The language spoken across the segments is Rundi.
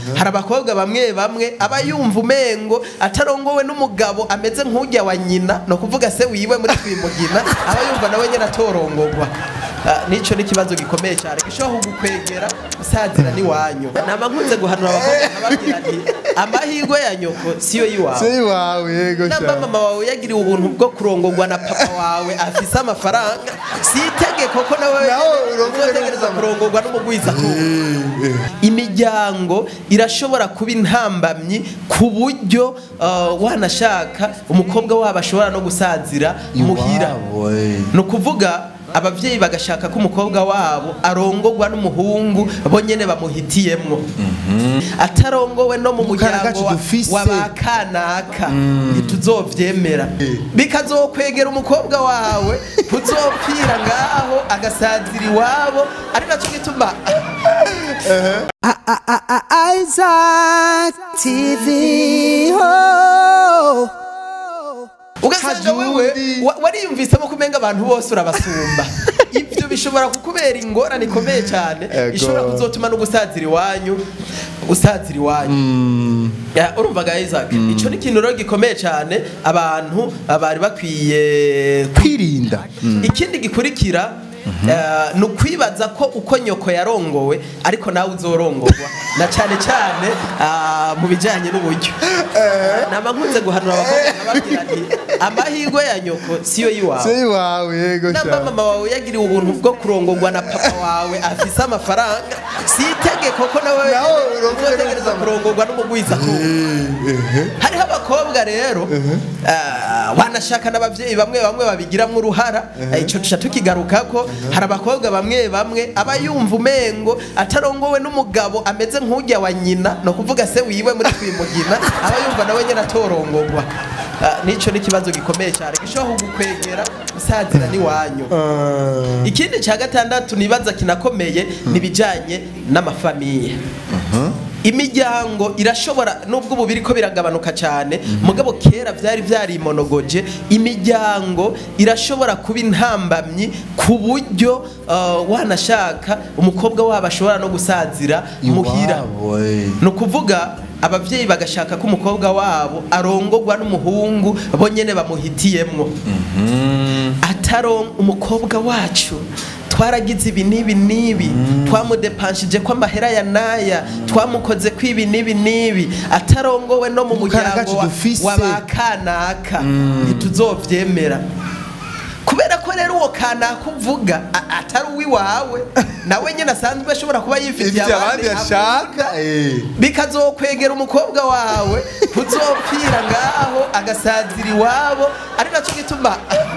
hari abakobwa bamwe bamwe aba yumva umengo atarongowe n'umugabo ameze nk'ujya wa nyina no kuvuga se wiwe muri twimugina aba yumva nawe nyine atorongogwa Ah, nico ni ikibazo gikomeye cyane gishobora kugukwegera usazira n'iwanyu nama nkunze guhanura abakobwa nkababwira nti amahirwe ya nyoko siyo yiwawe se wawe yego namba sha mama wawe yagiriwe ubuntu bwo kurongorwa na papa wawe afise amafaranga si itegeko ko nawe Nawe urongorwe uzotegereza n'umugabo. kurongorwa n'umugwiza imiryango irashobora kuba intambamyi ku buryo uh, wanashaka umukobwa wabo ashobora no gusazira muhira Iwabo, eh. ni ukuvuga ababyeyi bagashaka ko umukobwa wabo arongorwa n'umuhungu bo nyene bamuhitiyemwo atarongowe no mu Mukara muryango gacu wa- dufise. wa ba kanaka ntituzovyemera bikazokwegera umukobwa wawe kuzopfira ngaho agasazira iwabo ari naco gituma Isaac TV. Oh. ugasanga wewe Kajundi. wa- wariyumvisemo kumenga abantu bose urabasumba ibyo bishobora kukubera ingorane ikomeye cyane Ego. ishobora kuzotuma no gusazira iwanyu gusazira iwanyu Ya, urumva ga Isaac ico ni ikintu rero gikomeye cyane abantu bari bakwiye kwirinda ikindi gikurikira eh, ni ukwibaza ko uko nyoko yarongowe ariko nawe uzorongorwa na cyane cyane ah, mu bijyanye n'uburyo nama nkunze guhanura abakobwa nkababwira nti amahirwe ya nyoko siyo yiwawe se wawe yego namba sha mama wawe yagiriwe ubuntu bwo kurongorwa na papa wawe afise amafaranga si itegeko ko nawe Nawe urongorwe uzotegereza kurongorwa n'umugwiza hariho abakobwa rero ah, wanashaka n'abavyeyi bamwe bamwe babigiramwo uruhara Eh, ico tuca tukigarukako hari abakobwa bamwe bamwe aba yumva umengo atarongowe n'umugabo ameze nk'ujya wa nyina no kuvuga se wiwe muri twimugina aba yumva nawe nyene atorongogwa Ah, nico ni ikibazo gikomeye cyane gishobora kugukwegera usazira n'iwanyu ikindi cya gatandatu nibaza kinakomeye ni ibijyanye n'amafamiye imiryango irashobora nubwo ubu biriko biragabanuka cyane mugabo kera byari byarimonogoje imiryango irashobora kuba intambamyi ku buryo uh, wanashaka umukobwa wabo ashobora no gusazira muhira Iwabo, eh. ni ukuvuga ababyeyi bagashaka ko umukobwa wabo arongorwa n'umuhungu bo nyene bamuhitiyemwo ataron umukobwa wacu twaragize ibi n'ibi n'ibi twamudepanshije ko amahera ya naya twamukoze ko ibi n'ibi n'ibi atarongowe no mu Mukara muryango gacu wa- dufise. wa ba kanaka ntituzovyemera kubera ko rero uwo kanaka uvuga a- atari uwiwawe nawe nyine asanzwe ashobora kuba yifitiye ifite abandi ashaka eh. bikazokwegera umukobwa wawe kuzopfira ngaho agasazira iwabo ari nacyo gituma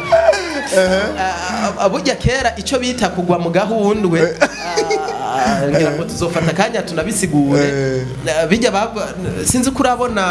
Ah, burya kera icyo bita kugwa mu gahundwe ah, ngira ngo tuzofata akanya tunabisigure Ah, bijya bava- sinzi ko urabona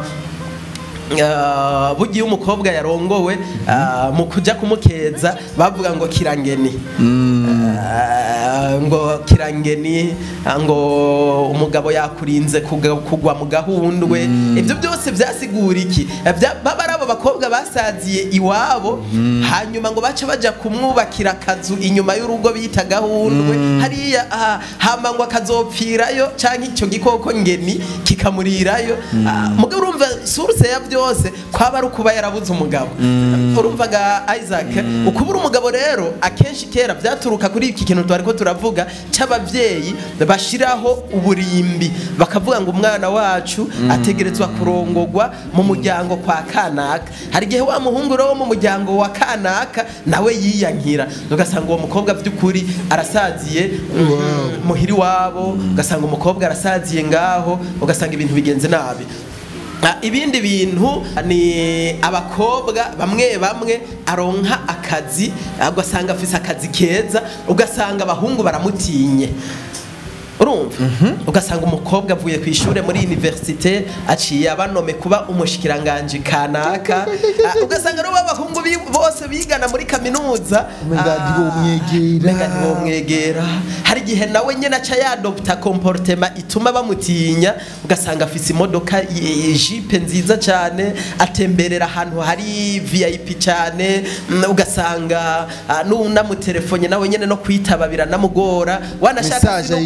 ah, burya iyo umukobwa yarongowe ah, mu kujya kumukeza bavuga ngo kirangeni Ah, ngo kirangeni ah, ngo umugabo yakurinze kuga- kugwa mu gahundwe ibyo byose byasigura iki Eh, bya- baba ari abo bakobwa basaziye iwabo hanyuma ngo bace baja kumwubakira akazu inyuma y'urugo bita gahundwe hariya ah, hama ngo akazopfirayo canke icyo gikoko ngeni kikamurirayo Ah, mugabo urumva source ya byose kwaba ari ukuba yarabuze umugabo urumvaga Isaac ukubura umugabo rero akenshi kera byaturuka kuri iki kintu twari ko turavuga cy'abavyeyi bashiraho uburimbi bakavuga ngo umwana wacu ategerezwa kurongogwa mu muryango kwa kanaka hari igihe wa muhungu rero wo mu muryango wa kanaka nawe yiyankira ugasanga uwo mukobwa by'ukuri arasaziye mm, muhiri wabo ugasanga umukobwa arasaziye ngaho ugasanga ibintu bigenze nabi Ah, ibindi bintu ni abakobwa bamwe bamwe aronka akazi ah, ugasanga afise akazi keza ugasanga abahungu baramutinye urumva ugasanga umukobwa avuye ku ishuri muri universite aciye abanome kuba umushikiranganje kanaka Ah, ugasanga rero b'abahungu bi- bose bigana muri kaminuza Umenga ah, ntibomwegera. umenga ntibomwegera hari igihe nawe nyine aca yadopta comportement ituma bamutinya ugasanga afise imodoka y- y- jipe nziza cyane atemberera ahantu hari vip cyane mm, ugasanga ah, n'unamutelefone nawe nyine no kwitaba biranamugora wanashaka Message si no ayishura kuganira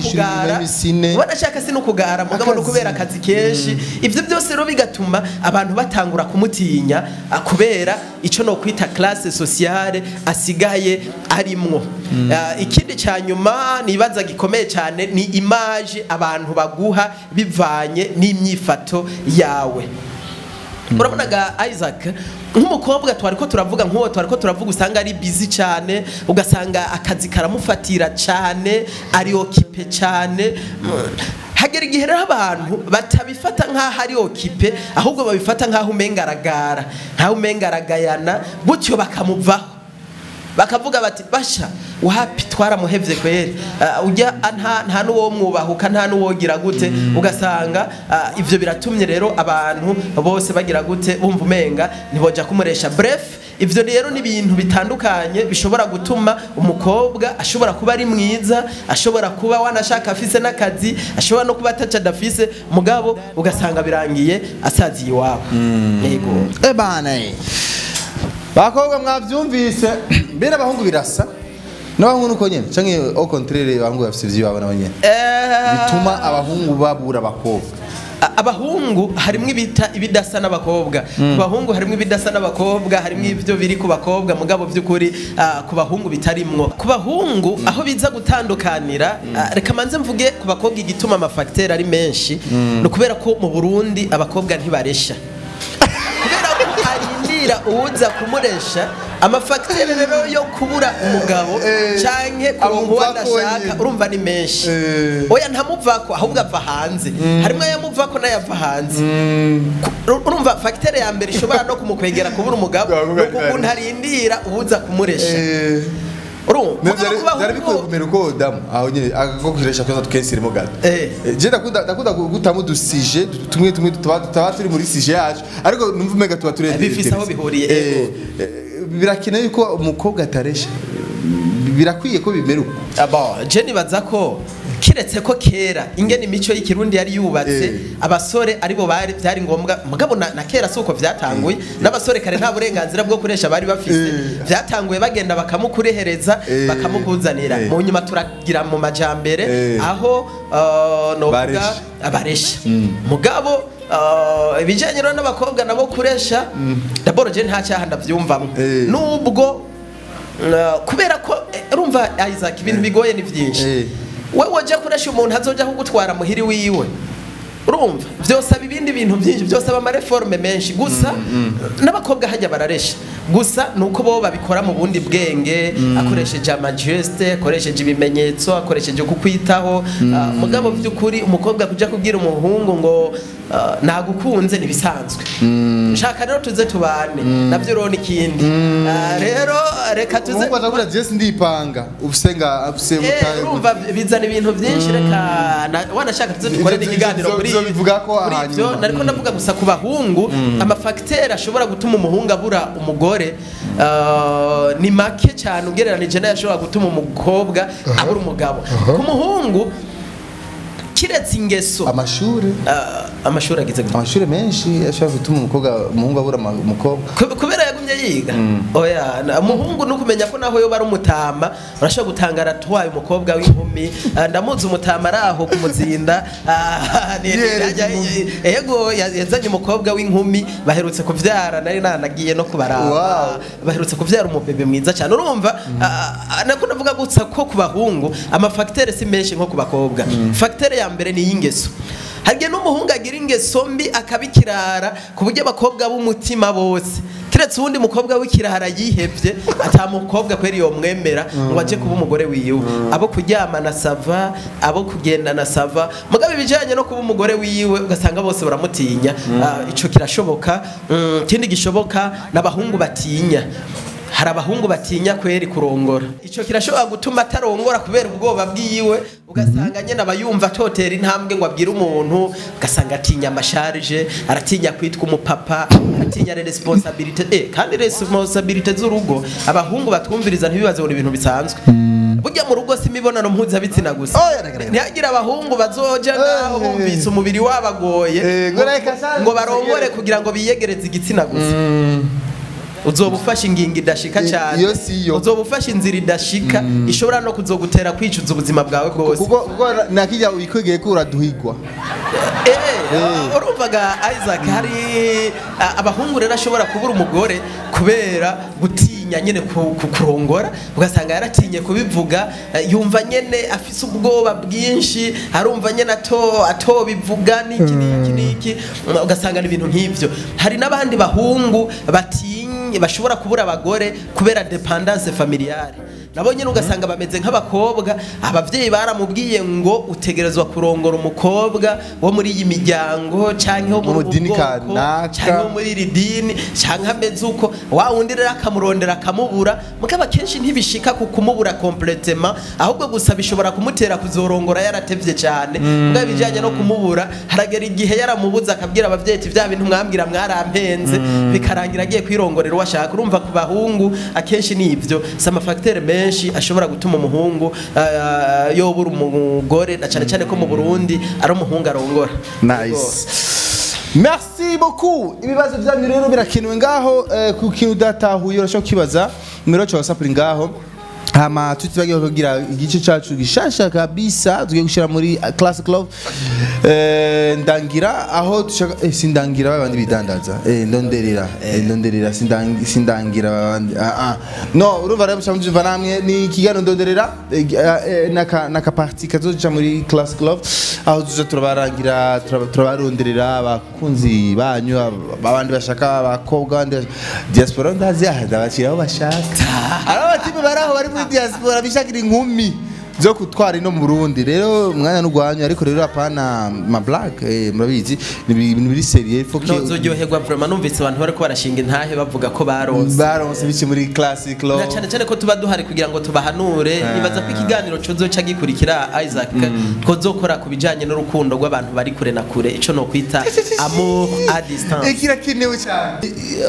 même isine. wanashaka si no kugara mugabo no Akazi. kubera akazi kenshi ivyo byose rero bigatuma abantu batangura kumutinya ah, kubera ico no kwita classe sociale asigaye arimwo Ah, ikindi ca nyuma nibaza gikomeye cyane ni image abantu baguha bivanye n'imyifato yawe urabonaga isaac nk'umukobwa twari ko turavuga nk'uwo twari ko turavuga usanga ari busy cyane ugasanga akazi karamufatira cyane ari okipe cyane Mm. hagera igihe rero abantu batabifata nk'aho ari okipe ahubwo babifata nk'aho umenga aragara nk'aho umenga aragayana gutyo bakamuvaho bakavuga bati basha wapi twaramuhevye kweri uh, ujya nta nta nuwo mwubahuka nta nuwogira gute ugasanga uh, ivyo biratumye rero abantu bose bagira gute bumva umenga ntiboja kumuresha bref ivyo rero ni ibintu bitandukanye bishobora gutuma umukobwa ashobora kuba ari mwiza ashobora kuba wanashaka afise n'akazi ashobora no kuba ataca adafise mugabo ugasanga birangiye asaziye iwabo yego ebana eh. bakobwa mwavyumvise mbere abahungu birasa n'abahungu nuko nyene canke au contraire abahungu bafise ivyo babona nyene Eh, bituma abahungu babura abakobwa A- abahungu harimwo ibita ibidasa n'abakobwa ku bahungu harimwo ibidasa n'abakobwa harimwo ibyo biri ku bakobwa mugabo by'ukuri ah, ku bahungu bitarimwo ku bahungu aho biza gutandukanira ah, reka manze mvuge ku bakobwa igituma amafagiteri ari menshi ni ukubera ko mu burundi abakobwa ntibaresha kubera ko arindira uwuza kumuresha amafagiteri rero yo kubura umugabo Eh, canke kuronka uwo amuvako adashaka nyene. urumva ni menshi Eh. oya ntamuvako ahubwo ava hanze harimo ayamuvako n'ayava hanze Ku- urumva fagiteri ya mbere ishobora no kumukwegera kubura umugabo Bavuga ni ukuntu arindira uwuza kumuresha Eh, urumva ne- mugabo vyari- ku vyari bikwiye bahungu kumera uko damu aho nyene ako kuresha kwanza tukensirimo gato Eh. Eh, je ndakunda ndakunda gutamo udusije tumwe tumwe tuba tuba turi muri sije yacu ariko numva umenga tuba turi Bifise aho bihuriye, Eh, ego. eh, birakenewe yuko umukobwa ataresha birakwiye ko bimera uko abo je nibaza ko kiretse ko kera ingene imico y'ikirundi yari yubatse Eh. abasore aribo bari byari ngombwa mugabo na, na kera si uko vyatanguye n'abasore kare nta burenganzira bwo kuresha bari bafise Eh. vyatanguye bagenda bakamukurehereza Eh. bakamukuzanira Eh. mu nyuma turagira mu majambere Eh. aho uh, novuga Baresha. abaresha mugabo uh, ibijanye rero n'abakobwa nabo kuresha daboro je nta cyaha ndavyumvamwo Eh. nubwo uh, kubera ko eh, urumva Isaac ibintu bigoye ni vyinshi Eh. wewe wajya kuresha umuntu azoja kugutwara muhiri wiwe urumva byosaba ibindi bintu byinshi byosaba amareforme menshi gusa n'abakobwa hajya bararesha gusa ni uko bo babikora mu bundi bwenge akoresheje amajeste akoresheje ibimenyetso akoresheje kukwitaho Ah, mugabo by'ukuri umukobwa kujya kubwira umuhungu ngo ah, nagukunze ntibisanzwe nshaka rero tuze tubane nabyo rero ni ikindi Ah, rero reka tuze umuhungu aza kugira jesi ndipanga ubusenga ufise Eh, mutaye urumva bizana ibintu byinshi reka na- wanashaka tuze dukore Ivyo- n'ikiganiro ivyo- kuri ivyo bivuga ko kuri hanyuma. ivyo nariko ndavuga gusa ku bahungu amafagiteri ashobora gutuma umuhungu abura umugore ah, ni make cyane ugereranije n'ayashobora gutuma umukobwa abura umugabo ku muhungu kiretse ingeso amashuri ah, amashuri agize gute? amashuri menshi ashobora gutuma umukobwa umuhungu abura ama- umukobwa Ku- kubera yagumye yiga oya na- umuhungu ni ukumenya ko naho yoba ari umutama urashobora gutangara atwaye umukobwa w'inkumi Ah, ndamuzi umutama ari aho kumuzinda Ah, ni- ni- Yereje ajya- inkumi. ego ya- yazanye umukobwa w'inkumi baherutse kuvyara nari nanagiye no kubaraba Wow. baherutse kuvyara umubebe mwiza cyane urumva ah, ah, nako ndavuga gusa ko ku bahungu amafagiteri si menshi nko ku bakobwa fagiteri ya mbere ni iy'ingeso harya n'umuhungu agira ingeso mbi akabikirara ku buryo abakobwa b'umutima bose keretse uwundi mukobwa w'ikirara yihebye ata mukobwa kweri yomwemera ngo ajye kuba umugore wiwe abo kuryamana sava abo kugendana sava mugabo ibijyanye no kuba umugore wiwe ugasanga bose baramutinya Ah, ico kirashoboka Mm, ikindi gishoboka n'abahungu batinya hari abahungu batinya kweri kurongora icyo kirashobora gutuma atarongora kubera ubwoba bwiwe ugasanga nyine aba yumva atotera intambwe ngo abwire umuntu ugasanga atinya amasharije aratinya kwitwa umupapa aratinya responsabilite eh, kandi responsabilite z'urugo abahungu batwumviriza ntibibaze ngo ni ibintu bisanzwe burya mu rugo si imibonano mpuzabitsina gusa Oh, yaragaragara. ntihagire abahungu bazoja ngaho Eh. bumvise umubiri wabagoye Eh, ngo ngo- reka sha- ngo barongore kugira ngo biyegereze igitsina gusa uzoba ufashe ingingo idashika I- cyane iyo si yo. uzoba ufashe inzira idashika ishobora no kuzogutera kwicuza ubuzima bwawe bwose kuko kuko nakijya wikwegeye ko uraduhigwa Eh, urumvaga Isaac hari ah, abahungu rero ashobora kubura umugore kubera gutinya nyene ku- ku- kurongora ugasanga yaratinye kubivuga eh, yumva nyene afise ubwoba bwinshi arumva nyene ato atobivuga niki niki niki mm, ugasanga ni ibintu nk'ivyo hari n'abandi bahungu batinye bashobora kubura abagore kubera dependance familiale nabo nyine ugasanga bameze nk'abakobwa ababyeyi baramubwiye ngo utegerezwa kurongora umukobwa wo muri iyi miryango cyangwa wo Wo muri mu dini ubu bwoko kanaka. cyangwa wo muri iri dini cyangwa ameze uko wa wundi rero akamurondera akamubura mugabo akenshi ntibishika ku kumubura kompletema ahubwo gusa bishobora kumutera kuzorongora yaratevye cyane mugabo ibijyanye no kumubura haragera igihe yaramubuze akabwira ababyeyi ati bya bintu mwambwira mwarampenze bikarangira agiye kwirongorera uwo ashaka urumva ku bahungu akenshi ni ibyo si amafagiteri menshi ashobora gutuma umuhungu ah, yobura umugore na cyane cyane ko mu burundi ari umuhungu arongora nice merci beaucoup ibibazo byanyu rero birakenewe ngaho eh, ku kintu udatahuye urashobora kukibaza numero yacu ya whatsapp iri ngaho hama tutibagiwe kugira igice cacu gishasha kabisa tugiye gushira muri uh, class club eh, ndangira aho dushaka eh, sindangira babandi bidandaza eh, ndonderera eh, ndonderera sindang- sindangira babandi ah, ah. no urumva rero mushaka mbyumva namwe ni ikiganiro ndonderera eh, eh, naka naka party kazoca muri class club aho tuza turabarangira turaba- turabaronderera abakunzi banyu ab- abandi bashaka abakobwa abandi bashaka- diaspora ndazi ah, ndabashyira aho bashaka ari abatipe bari aho bari muri diaspora bishakira inkumi zo kutwara ino mu Burundi rero umwanya n'ugwanyu ariko rero apana ma black eh, murabizi ni ibi- ibintu biri serieux faut que ntuzuryoherwa vraiment numvise abantu bariko barashinga intahe bavuga ko baronse baronse bice muri classic law na cyane cyane ko tuba duhari kugira ngo tubahanure nibaza ko ikiganiro cozoca gikurikira Isaac twozokora ku bijanye n'urukundo rw'abantu bari kure na kure ico no kwita amour à distance kirakenewe cyane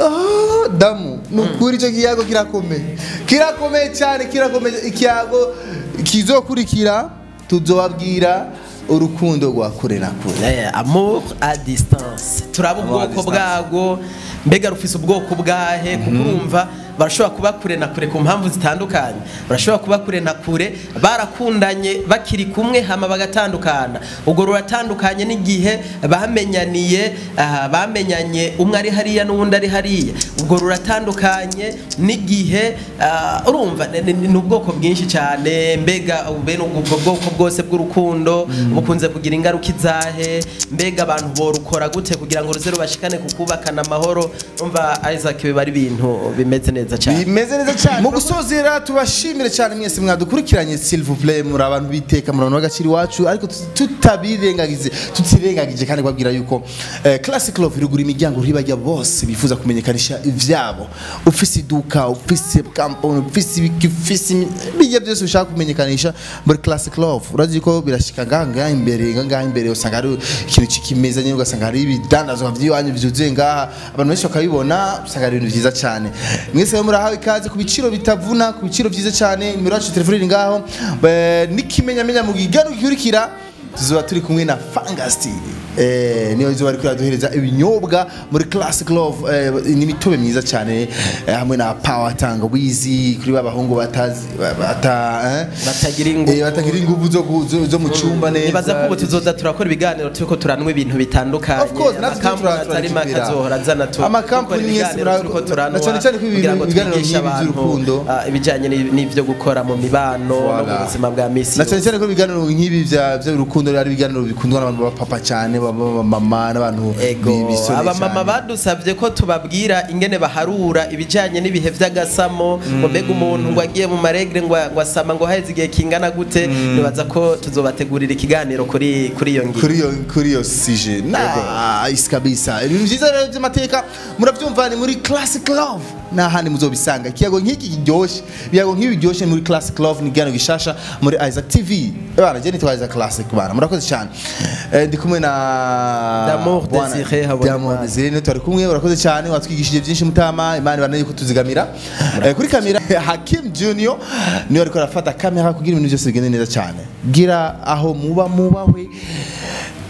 Ah, damu ni ukuri icyo kiyago kirakomeye kirakomeye cyane kirakomeye ikiyago kizokurikira tuzobabwira urukundo rwa kure na kure Eh, amour à distance turaba Amour à ubwoko distance. bwago mbega rufise ubwoko bwahe kuko urumva barashobora kuba kure na kure ku mpamvu zitandukanye barashobora kuba kure na kure barakundanye bakiri kumwe hama bagatandukana ubwo ruratandukanye n'igihe bamenyaniye ah, bamenyanye umwe ari hariya n'uwundi ari hariya ubwo ruratandukanye n'igihe ah, urumva ni- ni ni ubwoko bwinshi cyane mbega bene ubwo bwoko bwose bw'urukundo bukunze kugira ingaruka izahe mbega abantu borukora gute kugira ngo ruze rubashikane ku kubakana amahoro umva Isaac biba ari ibintu bimeze neza cyane bimeze neza cyane mu gusozera tubashimire cyane mwese mwadukurikiranye s'il vous plaît muri abantu biteka muri abantu b'agaciro iwacu ariko tut- tutabirengagize tutirengagije kandi kubabwira yuko eh, classic love irugura imiryango ribajya bose bifuza kumenyekanisha ivyabo ufise iduka ufise kampani ufise ibiki ufise imi- bijya byose ushaka kumenyekanisha muri classic love urazi ko birashika ngaha ngaha imbere ngaha ngaha imbere usanga hari ikintu cy'ikimeza nyine ugasanga hari ibidandazwa by'iwanyu byuzuye ngaha abantu benshi bakabibona usanga ari ibintu byiza cyane mwese rero murahawe ikaze ku biciro bitavuna ku biciro byiza cyane nimero yacu ya telefone iri ngaho Eh, n'ikimenyamenya mu gigano gikurikira tuzoba turi kumwe na fangasti eh, niyo izuba ariko iraduhereza ibinyobwa muri classic love eh, n'imitobe myiza cyane eh, hamwe na power tangawizi kuri ba bahungu batazi ba- bata eh? Batagira ingufu. Eh, batagira ingufu zo, ku- zo, zo mu cyumba neza nibaza ko ubu tuzoza turakora ibiganiro turiko turanwa ibintu bitandukanye Of course, natwe amakampani tura- atari make turakibwira. azohora azana tu Amakampani gukora mwese ibiganiro mura- turiko turanwa na cyane cyane ko ibi kugira ngo ibiganiro twigishe nk'ibi abantu by'urukundo. ah, ibijanye n'i- n'ivyo gukora mu mibano no mu Voilà. buzima bwa misi na cyane cyane ko ibiganiro nk'ibi bya by'urukundo ari ibiganiro bikundwa n'abantu b'abapapa cyane b'abamama n'abantu ego bi- bisore abamama cyane. badusabye ko tubabwira ingene baharura ibijanye n'ibihe vy'agasamo ngo mbega umuntu ngo agiye mu maregre ngo ngo asama ngo haheze igihe kingana gute nibaza ko tuzobategurira ikiganiro kuri kuri iyo ngingo kuri iyo kuri iyo sije nice kabisa ibintu byiza rero by'amateka murabyumva ni muri classic love nta handi muzobisanga ikiyago nk'iki kiryoshye ibiyago nk'ibi biryoshye muri classic love ni igihano gishasha muri isaac tv bana jye nitwa isaac classic bana murakoze cyane Eh, ndi kumwe na D'amour Bwana- Désiré Habonimana. D'amour Désiré niwe twari kumwe urakoze cyane watwigishije byinshi mutama imana ibana yuko tuzigamira Eh, kuri kamera hakim junior niwe ariko arafata kamera kugira ibintu byose bigende neza cyane gira aho muba mubahwe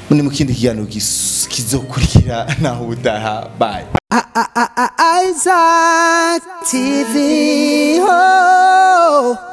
ni mu kindi kiganiro gis- kizokurikira naho ubutaha bye Isaac TV. Oh.